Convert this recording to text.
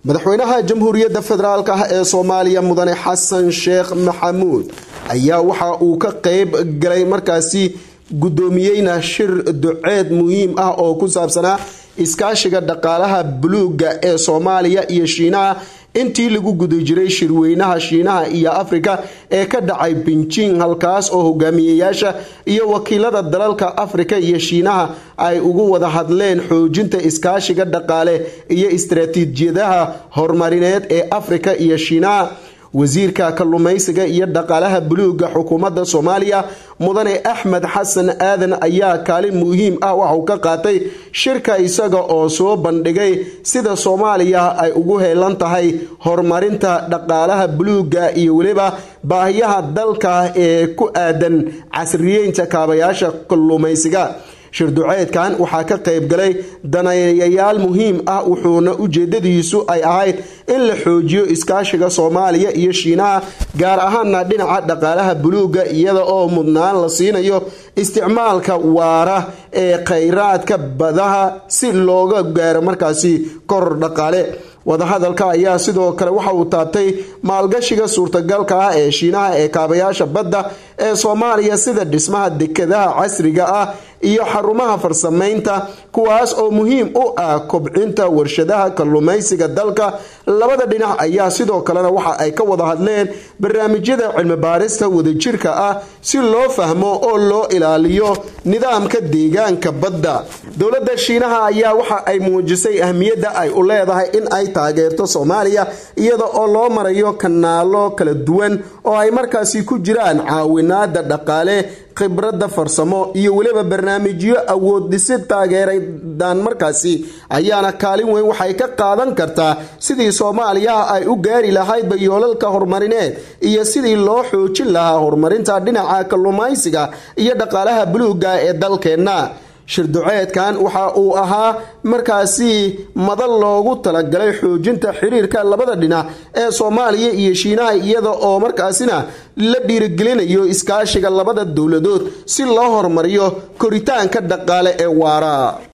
madaxweynaha jamhuuriyadda federaalk ah ee soomaaliya mudane xasan sheekh maxamuud ayaa waxa uu ka qeyb galay markaasi guddoomiyeyna shir duceed muhiim ah oo ku saabsanaa iskaashiga dhaqaalaha buluuga ee soomaaliya iyo shiinaha intii lagu guda jiray shirweynaha shiinaha iyo afrika ee ka dhacay binjing halkaas oo hogaamiyeyaasha iyo wakiilada dalalka afrika iyo shiinaha ay ugu wada hadleen xoojinta iskaashiga dhaqaale iyo istaraatiijiyadaha horumarineed ee afrika iyo shiinaha wasiirka kalluumaysiga iyo dhaqaalaha buluuga xukuumadda soomaaliya mudane axmed xasan aadan ayaa kaalin muhiim ah waxauu ka qaatay shirka isaga oo soo bandhigay sida soomaaliya ay ugu heelan tahay horumarinta dhaqaalaha buluuga iyo weliba baahiyaha dalka ee ku aadan casriyeynta kaabayaasha kalluumaysiga shirduceedkan waxaa ka qayb galay daneeyayaal muhiim ah wuxuuna ujeedadiisu ay ahayd in la xoojiyo iskaashiga soomaaliya iyo shiinaha gaar ahaana dhinaca dhaqaalaha buluuga iyada oo mudnaan la siinayo isticmaalka waara ee khayraadka badaha si looga gaaro markaasi koror dhaqaale wadahadalka ayaa sidoo kale waxa uu taabtay maalgashiga suurtagalka ah ee shiinaha ee kaabayaasha badda ee soomaaliya sida dhismaha dekadaha casriga ah iyo xarumaha farsamaynta kuwaas oo muhiim u ah kobcinta warshadaha kalluumaysiga dalka labada dhinac ayaa sidoo kalena waxa ay ka wada hadleen barnaamijyada cilmibaarista wadajirka ah si loo fahmo oo loo ilaaliyo nidaamka deegaanka badda dowladda shiinaha ayaa waxa ay muujisay ahmiyadda ay u leedahay in ay taageerto soomaaliya iyada oo loo marayo kanaalo kala duwan oo ay markaasi ku jiraan caawinaada dhaqaale khibradda farsamo iyo weliba barnaamijyo awood dhisid taageeradan markaasi ayaana kaalin weyn waxay ka qaadan kartaa sidii soomaaliya ay u gaari lahaydba yoolalka horumarineed iyo sidii loo xoojin lahaa horumarinta dhinaca kalluumaysiga iyo dhaqaalaha buluuga ee dalkeenna shirduceedkan waxa uu ahaa markaasi madal loogu talagalay xoojinta xiriirka labada dhinac ee soomaaliya iyo shiinaha iyada oo markaasina la dhiirigelinayo iskaashiga labada dowladood si loo horumariyo koritaanka dhaqaale ee waara